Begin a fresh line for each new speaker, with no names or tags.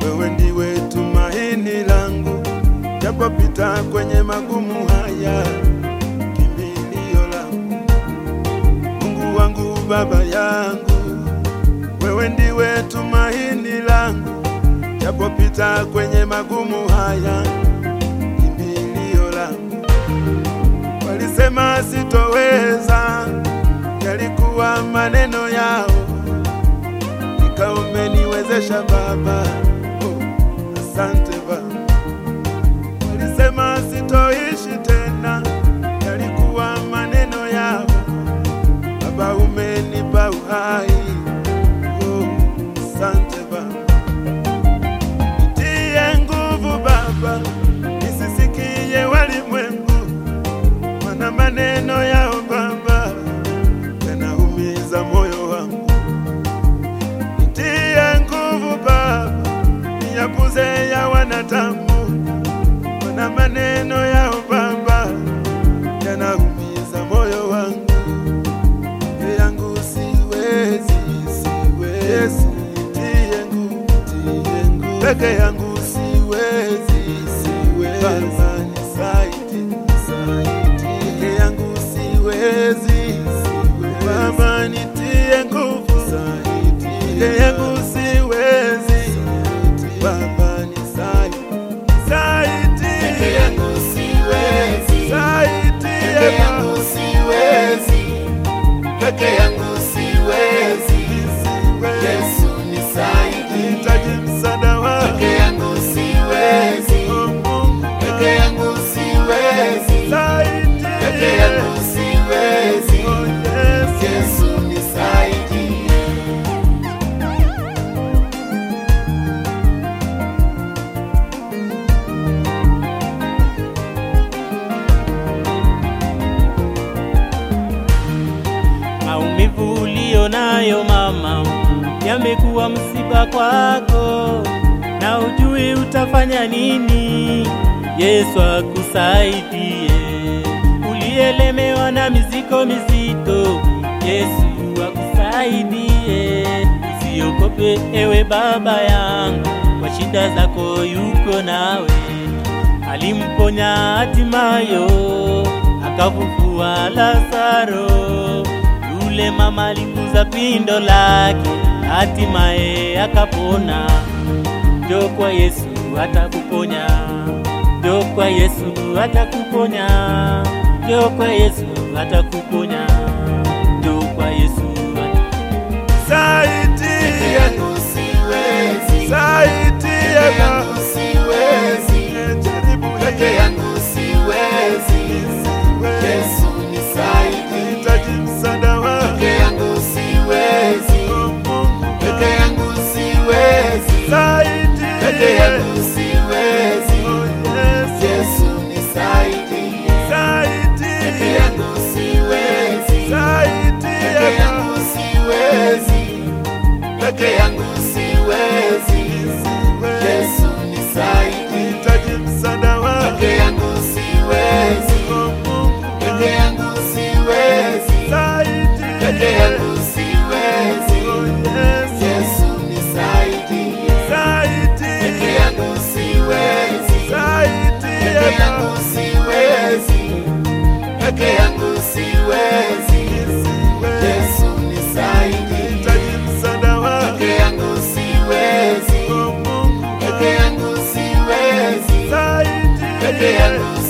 wewe ndiwe tumaini langu, japopita kwenye magumu haya, kimbilio langu, Mungu wangu, baba yangu, wewe ndiwe tumaini langu, japopita kwenye magumu haya, kimbilio langu. Walisema sitoweza, yalikuwa maneno yao, nika umeniwezesha Baba. Oh, asante Baba. Walisema sitoishi tena, yalikuwa maneno yao, Baba umenipa uhai. Oh, asante Baba. Nitie nguvu Baba, nisisikie walimwengu, mana maneno yao Baba yanaumiza moyo wangu. Nitie nguvu Baba, niyapuze ya wanadamu, mana maneno yao Baba yanaumiza moyo wangu. Peke yangu siwezi, siwezi, nitie nguvu, nitie nguvu. Peke yangu siwezi, siwezi, Baba nisaidie, nisaidie. Peke yangu siwezi, siwezi, Baba nitie nguvu, nisaidie. Peke yangu siwezi, Baba nisaidie, nisaidie.
Peke yangu siwezi,
Nisaidie,
peke yangu siwezi, peke yangu siwezi.
Siwezi.
Yesu nisaidie,
Nahitaji msaada wako.
peke yangu siwezi,
Oh, Mungu
peke yangu siwezi,
nisaidie.
peke yangu siwezi.
Oh, Yesu.
Yesu nisaidie.
Maumivu ulio nayo mama yamekuwa msiba kwako, na ujui utafanya nini. Yesu akusaidie. Ulielemewa na mizigo mizito, Yesu akusaidie. Usiogope ewe baba yangu, kwa shida zako yuko nawe alimponya hatimayo akafufua Lazaro. Yule mama alikuza pindo lake, hatimaye akapona. Njoo kwa Yesu atakuponya, njoo kwa Yesu atakuponya, njoo kwa Yesu atakuponya, njoo kwa Yesu atakuponya.
Peke
Nisaidie.
yangu siwezi,
Nisaidie,
peke
Baba.
yangu siwezi,
Nimejaribu
peke
hili.
yangu siwezi.
Siwezi.
Yesu nisaidie,
Nahitaji msaada wako.
peke yangu siwezi,
Oh, Mungu
peke yangu siwezi,
nisaidie.
peke yangu siwezi.
Oh, Yesu.
Yesu nisaidie,
Nisaidie.
peke yangu siwezi,
Nisaidie,
peke yangu
Baba.
siwezi, peke yangu siwezi.
Siwezi.
Yesu nisaidie,
Nahitaji msaada wako.
peke yangu siwezi,
Oh, Mungu
peke yangu siwezi,
nisaidie.
peke yangu siwezi.
Oh, Yesu.
Yesu nisaidie,
Nisaidie.
peke yangu siwezi,
Nisaidie,
peke yangu
Baba.
siwezi, peke yangu siwezi.
Siwezi.
Yesu nisaidie,
Nahitaji msaada wako.
peke yangu siwezi,
Oh, Mungu
peke yangu siwezi,
nisaidie.
peke yangu